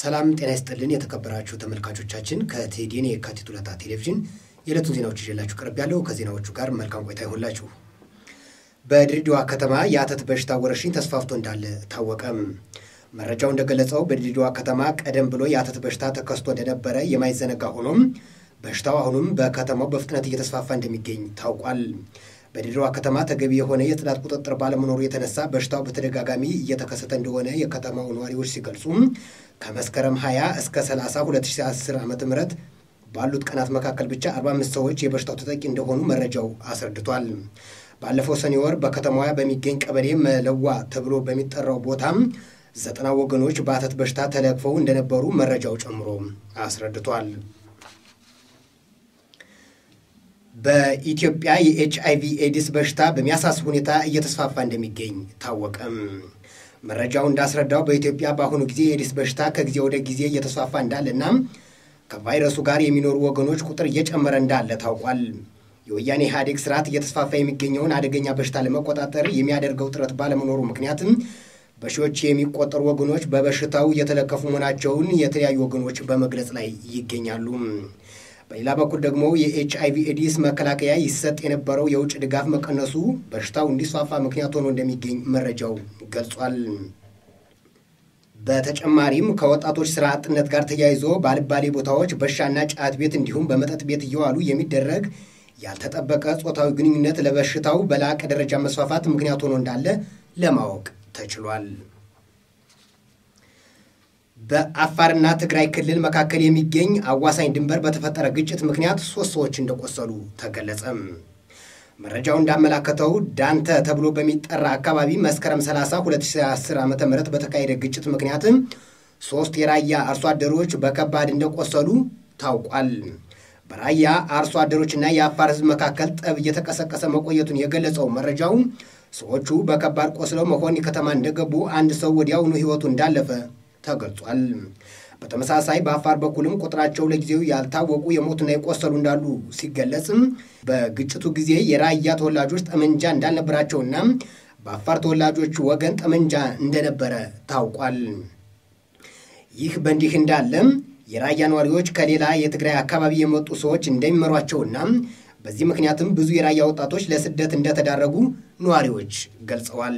ሰላም ጤና ይስጥልን የተከበራችሁ ተመልካቾቻችን፣ ከቴዲን የካቲት ሁለታ ቴሌቪዥን የዕለቱን ዜናዎች ይዤላችሁ ቀርብ ያለው ከዜናዎቹ ጋር መልካም ቆይታ ይሆንላችሁ። በድሬዳዋ ከተማ የአተት በሽታ ወረርሽኝ ተስፋፍቶ እንዳለ ታወቀም። መረጃው እንደገለጸው በድሬዳዋ ከተማ ቀደም ብሎ የአተት በሽታ ተከስቶ እንደነበረ የማይዘነጋ ሆኖም በሽታው አሁንም በከተማው በፍጥነት እየተስፋፋ እንደሚገኝ ታውቋል። በድሬዳዋ ከተማ ተገቢ የሆነ የጽዳት ቁጥጥር ባለመኖሩ የተነሳ በሽታው በተደጋጋሚ እየተከሰተ እንደሆነ የከተማው ነዋሪዎች ሲገልጹ ከመስከረም 20 እስከ 30 2010 ዓ ም ባሉት ቀናት መካከል ብቻ 45 ሰዎች የበሽታው ተጠቂ እንደሆኑ መረጃው አስረድቷል። ባለፈው ሰኔ ወር በከተማዋ በሚገኝ ቀበሌ መለዋ ተብሎ በሚጠራው ቦታም ዘጠና ወገኖች በአተት በሽታ ተለክፈው እንደነበሩ መረጃው ጨምሮ አስረድቷል። በኢትዮጵያ የኤች አይቪ ኤዲስ በሽታ በሚያሳስብ ሁኔታ እየተስፋፋ እንደሚገኝ ታወቀም። መረጃው እንዳስረዳው በኢትዮጵያ በአሁኑ ጊዜ የኤዲስ በሽታ ከጊዜ ወደ ጊዜ እየተስፋፋ እንዳለና ከቫይረሱ ጋር የሚኖሩ ወገኖች ቁጥር እየጨመረ እንዳለ ታውቋል። የወያኔ ኢህአዴግ ስርዓት እየተስፋፋ የሚገኘውን አደገኛ በሽታ ለመቆጣጠር የሚያደርገው ጥረት ባለመኖሩ ምክንያትም በሺዎች የሚቆጠሩ ወገኖች በበሽታው እየተለከፉ መሆናቸውን የተለያዩ ወገኖች በመግለጽ ላይ ይገኛሉ። በሌላ በኩል ደግሞ የኤች አይቪ ኤዲስ መከላከያ ይሰጥ የነበረው የውጭ ድጋፍ መቀነሱ በሽታው እንዲስፋፋ ምክንያት ሆኖ እንደሚገኝ መረጃው ገልጿል። በተጨማሪም ከወጣቶች ስራ አጥነት ጋር ተያይዞ በአልባሌ ቦታዎች በሻና ጫት ቤት እንዲሁም በመጠጥ ቤት እየዋሉ የሚደረግ ያልተጠበቀ ጾታዊ ግንኙነት ለበሽታው በላቀ ደረጃ መስፋፋት ምክንያት ሆኖ እንዳለ ለማወቅ ተችሏል። በአፋርና ትግራይ ክልል መካከል የሚገኝ አዋሳኝ ድንበር በተፈጠረ ግጭት ምክንያት ሶስት ሰዎች እንደቆሰሉ ተገለጸም። መረጃው እንዳመላከተው ዳንተ ተብሎ በሚጠራ አካባቢ መስከረም 30 2010 ዓ ም በተካሄደ ግጭት ምክንያትም ሶስት የራያ አርሶ አደሮች በከባድ እንደቆሰሉ ታውቋል። በራያ አርሶ አደሮችና የአፋር ሕዝብ መካከል ጠብ እየተቀሰቀሰ መቆየቱን የገለጸው መረጃው ሰዎቹ በከባድ ቆስለው መሆኒ ከተማ እንደገቡ አንድ ሰው ወዲያውኑ ሕይወቱ እንዳለፈ ተገልጿል። በተመሳሳይ በአፋር በኩልም ቁጥራቸው ለጊዜው ያልታወቁ የሞቱና የቆሰሉ እንዳሉ ሲገለጽም በግጭቱ ጊዜ የራያ ተወላጆች ጠመንጃ እንዳልነበራቸውና በአፋር ተወላጆች ወገን ጠመንጃ እንደነበረ ታውቋል። ይህ በእንዲህ እንዳለም የራያ ነዋሪዎች ከሌላ የትግራይ አካባቢ የመጡ ሰዎች እንደሚመሯቸውና በዚህ ምክንያትም ብዙ የራያ ወጣቶች ለስደት እንደተዳረጉ ነዋሪዎች ገልጸዋል።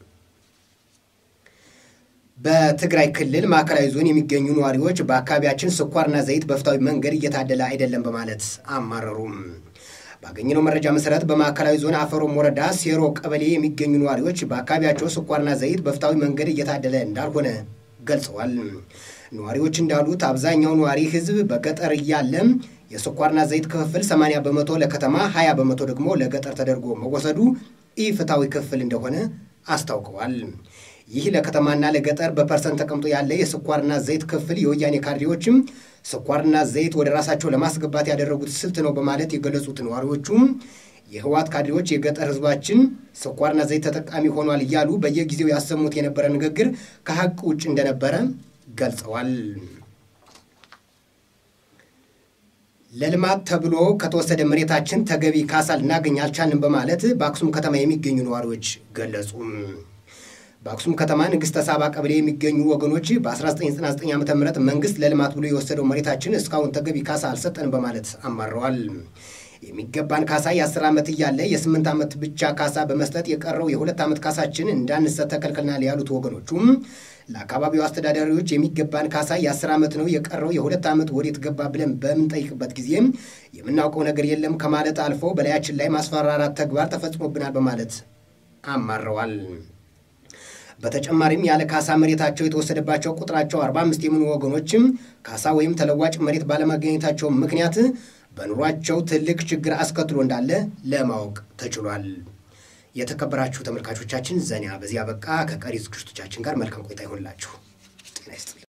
በትግራይ ክልል ማዕከላዊ ዞን የሚገኙ ነዋሪዎች በአካባቢያችን ስኳርና ዘይት በፍትሐዊ መንገድ እየታደለ አይደለም በማለት አማረሩም። ባገኘነው መረጃ መሰረት በማዕከላዊ ዞን አፈሮም ወረዳ ሴሮ ቀበሌ የሚገኙ ነዋሪዎች በአካባቢያቸው ስኳርና ዘይት በፍትሐዊ መንገድ እየታደለ እንዳልሆነ ገልጸዋል። ነዋሪዎች እንዳሉት አብዛኛው ነዋሪ ሕዝብ በገጠር እያለ የስኳርና ዘይት ክፍፍል 80 በመቶ ለከተማ 20 በመቶ ደግሞ ለገጠር ተደርጎ መወሰዱ ኢፍትሐዊ ክፍል እንደሆነ አስታውቀዋል። ይህ ለከተማና ለገጠር በፐርሰንት ተቀምጦ ያለ የስኳርና ዘይት ክፍል የወያኔ ካድሬዎችም ስኳርና ዘይት ወደ ራሳቸው ለማስገባት ያደረጉት ስልት ነው በማለት የገለጹት ነዋሪዎቹም የህወሓት ካድሬዎች የገጠር ህዝባችን ስኳርና ዘይት ተጠቃሚ ሆኗል እያሉ በየጊዜው ያሰሙት የነበረ ንግግር ከሀቅ ውጭ እንደነበረ ገልጸዋል። ለልማት ተብሎ ከተወሰደ መሬታችን ተገቢ ካሳ ልናገኝ አልቻልንም በማለት በአክሱም ከተማ የሚገኙ ነዋሪዎች ገለጹ። በአክሱም ከተማ ንግሥተ ሳባ ቀበሌ የሚገኙ ወገኖች በ1999 ዓ ም መንግስት ለልማት ብሎ የወሰደው መሬታችን እስካሁን ተገቢ ካሳ አልሰጠንም በማለት አማረዋል። የሚገባን ካሳ የ10 ዓመት እያለ የ8 ዓመት ብቻ ካሳ በመስጠት የቀረው የሁለት ዓመት ካሳችን እንዳንሰጥ ተከልክለናል ያሉት ወገኖቹም ለአካባቢው አስተዳዳሪዎች የሚገባን ካሳ የ10 ዓመት ነው የቀረው የሁለት ዓመት ወዴት ገባ ብለን በምንጠይቅበት ጊዜ የምናውቀው ነገር የለም ከማለት አልፎ በላያችን ላይ ማስፈራራት ተግባር ተፈጽሞብናል በማለት አማረዋል። በተጨማሪም ያለ ካሳ መሬታቸው የተወሰደባቸው ቁጥራቸው 45 የሚሆኑ ወገኖችም ካሳ ወይም ተለዋጭ መሬት ባለማግኘታቸው ምክንያት በኑሯቸው ትልቅ ችግር አስከትሎ እንዳለ ለማወቅ ተችሏል። የተከበራችሁ ተመልካቾቻችን ዘኒያ በዚህ አበቃ። ከቀሪ ዝግጅቶቻችን ጋር መልካም ቆይታ ይሆንላችሁ። ጤና ይስጥልኝ።